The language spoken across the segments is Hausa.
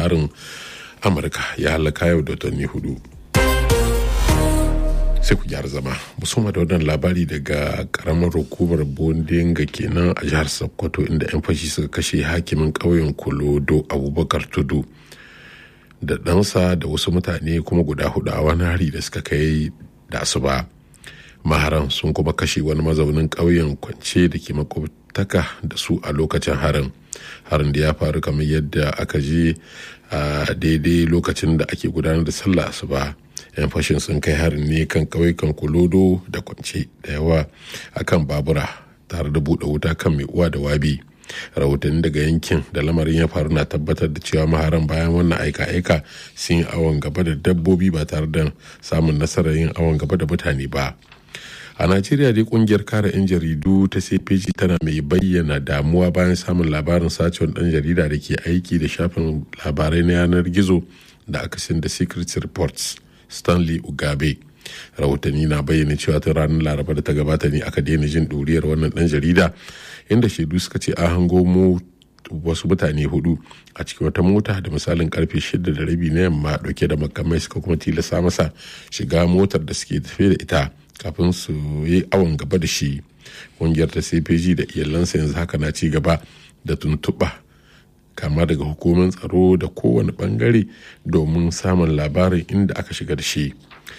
harin amurka ya halaka yau da watanni hudu sai ku gyara zama musamman da wannan labari daga karamar hukumar bondinga kenan a jihar sokoto inda 'yan fashi suka kashe hakimin ƙauyen kolodo abubakar tudu da ɗansa da wasu mutane kuma guda hudu a wani hari da suka kai da asuba maharan sun kuma kashe wani mazaunin ƙauyen kwance da ke makwabtaka da su a lokacin harin harin da ya faru kamar yadda aka je a daidai lokacin da ake gudanar da sallah asuba yan fashin sun kai harin ne kan ƙauyukan kulodo da kwance da yawa akan babura tare da buɗe wuta kan mai uwa da wabi rahotanni daga yankin da lamarin ya faru na tabbatar da cewa maharan bayan wannan aika-aika sun yi awon gaba da dabbobi ba tare da samun nasarar yin awon gaba da mutane ba a najeriya dai kungiyar kare 'yan jaridu ta cpg tana mai bayyana damuwa bayan samun labarin sacewar dan jarida da ke aiki da shafin labarai na yanar gizo da akasin da secret reports stanley ugabe rahotanni na bayyana cewa ta ranar laraba da ta gabata ne aka daina jin ɗuriyar wannan dan jarida inda shaidu suka ce an hango mu wasu mutane hudu a cikin wata mota da misalin karfe shida da rabi na yamma dauke da makamai suka kuma tilasta masa shiga motar da suke tafe da ita kafin su yi awon gaba da shi ƙungiyar ta cpg da iyalansa yanzu haka na ci gaba da tuntuɓa kama daga hukumar tsaro da kowane bangare domin samun labarin inda aka shiga da shi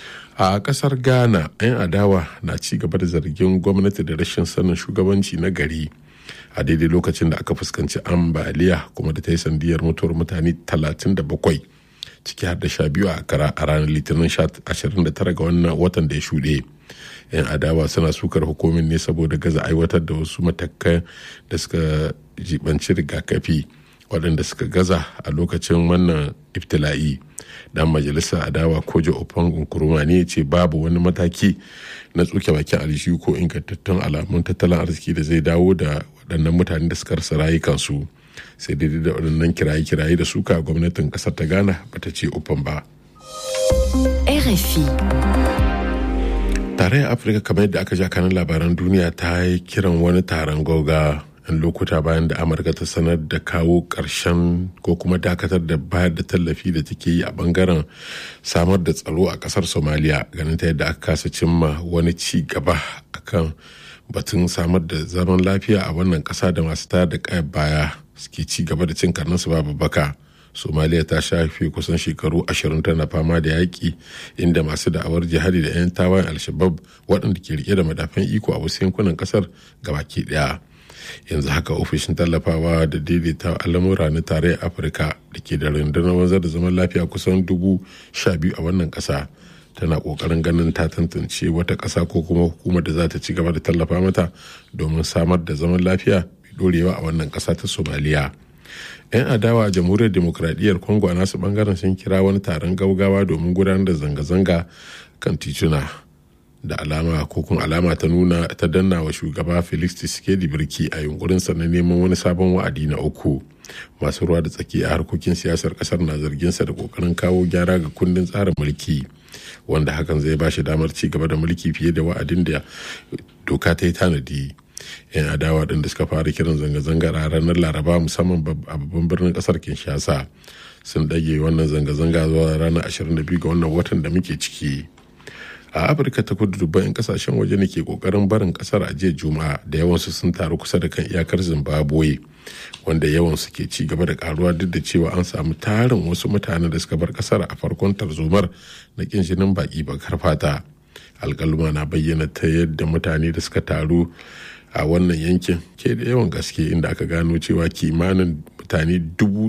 a kasar ghana 'yan adawa na ci gaba da zargin gwamnati da rashin sanin shugabanci na gari a daidai lokacin da aka fuskanci ambaliya kuma da ta yi sandiyar mutuwar mutane 37 ciki har da sha biyu a kara a ranar litinin 29 ga wannan watan da ya shuɗe yan adawa suna sukar hukumin ne saboda gaza aiwatar da wasu matakan da suka jibanci rigakafi waɗanda suka gaza a lokacin wannan iftila'i dan majalisar adawa kojo ofan nkuruma ne ce babu wani mataki na tsuke bakin alishu ko ingantattun alamun tattalin arziki da zai dawo da waɗannan mutane da suka rasa rayukansu sai daidai da waɗannan kiraye-kiraye da suka gwamnatin ƙasar ta ghana bata ce ofan ba RFI. tarayyar afirka kamar yadda aka ja kanin labaran duniya ta yi kiran wani taron gauga yan lokuta bayan da amurka ta sanar da kawo ƙarshen ko kuma dakatar da bayar da tallafi da take yi a bangaren samar da tsaro a ƙasar somaliya ganin ta yadda aka kasa cimma wani ci gaba akan batun samar da zaman lafiya a wannan ƙasa da masu tayar da kayan baya suke ci gaba da cin karninsu babu baka somaliya ta shafe kusan shekaru ashirin tana fama da yaƙi inda masu da'awar jihadi da 'yan tawayen alshabab waɗanda ke rike da madafan iko a wasu yankunan ƙasar gabaki ɗaya yanzu haka ofishin tallafawa da daidaita al'amura na tarayyar afirka da ke da rundunar wanzar da zaman lafiya kusan dubu sha biyu a wannan ƙasa tana ƙoƙarin ganin ta tantance wata ƙasa ko kuma hukumar da za ta ci gaba da tallafa mata domin samar da zaman lafiya mai ɗorewa a wannan ƙasa ta somaliya 'yan adawa a jamhuriyar demokradiyyar congo a nasu bangaren sun kira wani taron gaugawa domin gudanar da zanga-zanga kan tituna da alama ko kun alama ta nuna ta danna wa shugaba felix tshisekedi birki a yunkurinsa na neman wani sabon wa'adi na uku masu ruwa da tsaki a harkokin siyasar kasar na zarginsa da kokarin kawo gyara ga kundin tsarin mulki wanda hakan zai ba shi damar ci gaba da mulki fiye da wa'adin da doka ta yi tanadi yan adawa ɗin da suka fara kiran zanga-zangar a ranar laraba musamman a babban birnin ƙasar kinshasa sun ɗage wannan zanga-zanga zuwa ranar 22 ga wannan watan da muke ciki a afirka ta kudu dubban 'yan kasashen waje ne ke kokarin barin kasar a jiya juma'a da yawansu sun taru kusa da kan iyakar zimbabwe wanda yawansu ke ci gaba da karuwa duk da cewa an samu tarin wasu mutane da suka bar kasar a farkon tarzomar na kin jinin baki bakar fata alkaluma na bayyana ta yadda mutane da suka taru a wannan yankin ke da yawan gaske inda aka gano cewa kimanin mutane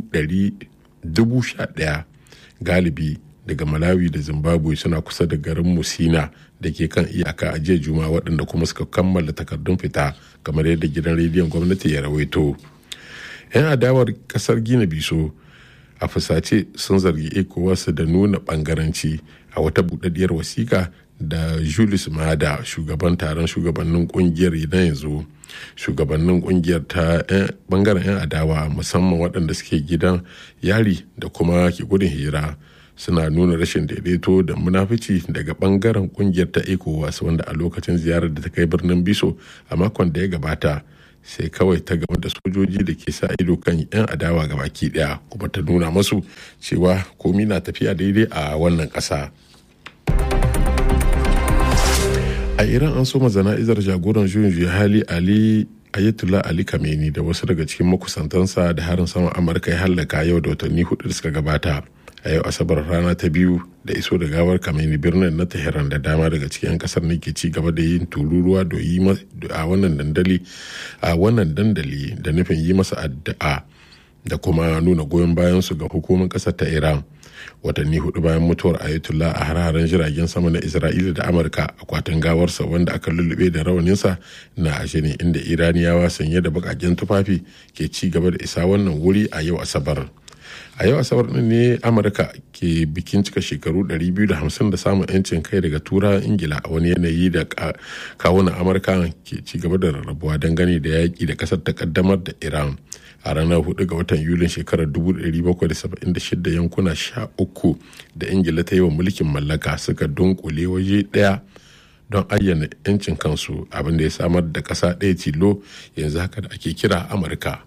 dubu sha ɗaya galibi daga malawi da zimbabwe suna kusa da garin musina da ke kan iyaka a jiya juma waɗanda kuma suka kammala takardun fita kamar yadda gidan rediyon gwamnati ya rawaito 'yan adawar kasar gina biso a fusace sun zargi ecowas da nuna bangaranci a wata buɗaɗɗiyar wasiƙa da julius mada shugaban taron shugabannin kungiyar na yanzu shugabannin kungiyar ta bangaren 'yan adawa musamman waɗanda suke gidan yari da kuma ke gudun hira suna nuna rashin daidaito da munafici daga bangaren kungiyar ta ecowas wanda a lokacin ziyarar da ta kai birnin biso a makon da ya gabata sai kawai ta game da sojoji da ke sa ido kan 'yan adawa ga baki daya kuma ta nuna masu cewa komi na tafiya daidai a wannan ƙasa. a iran an soma zana'izar jagoran juyin juya hali ali ayatollah ali kameni da wasu daga cikin makusantansa da harin saman amurka ya hallaka yau da watanni hudu da suka gabata a yau asabar rana ta biyu da iso da gawar kameni birnin na tehran da dama daga cikin kasar ne ke ci gaba da yin tururuwa da yi a wannan dandali a wannan dandali da nufin yi masa addu'a da kuma nuna goyon bayan su ga hukumar kasar ta iran watanni hudu bayan mutuwar ayatollah a hararen jiragen sama na isra'ila da amurka akwatin gawarsa wanda aka lullube da rawaninsa na ashe ne inda iraniyawa sanye da bakaken tufafi ke ci gaba da isa wannan wuri a yau asabar a yau asabar din ne amurka ke bikin cika shekaru 250 da samun yancin kai daga tura ingila a wani yanayi da kawunan amurka ke ci gaba da rarrabuwa dangane da yaƙi da ƙasar ta kaddamar da iran a ranar 4 ga watan yulin shekarar 1776 yankuna 13 da ingila ta yi wa mulkin mallaka suka dunkule waje ɗaya don ayyana 'yancin kansu abinda ya samar da ƙasa ɗaya tilo yanzu haka da ake kira amurka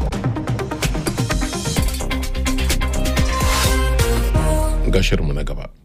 gashinmu na gaba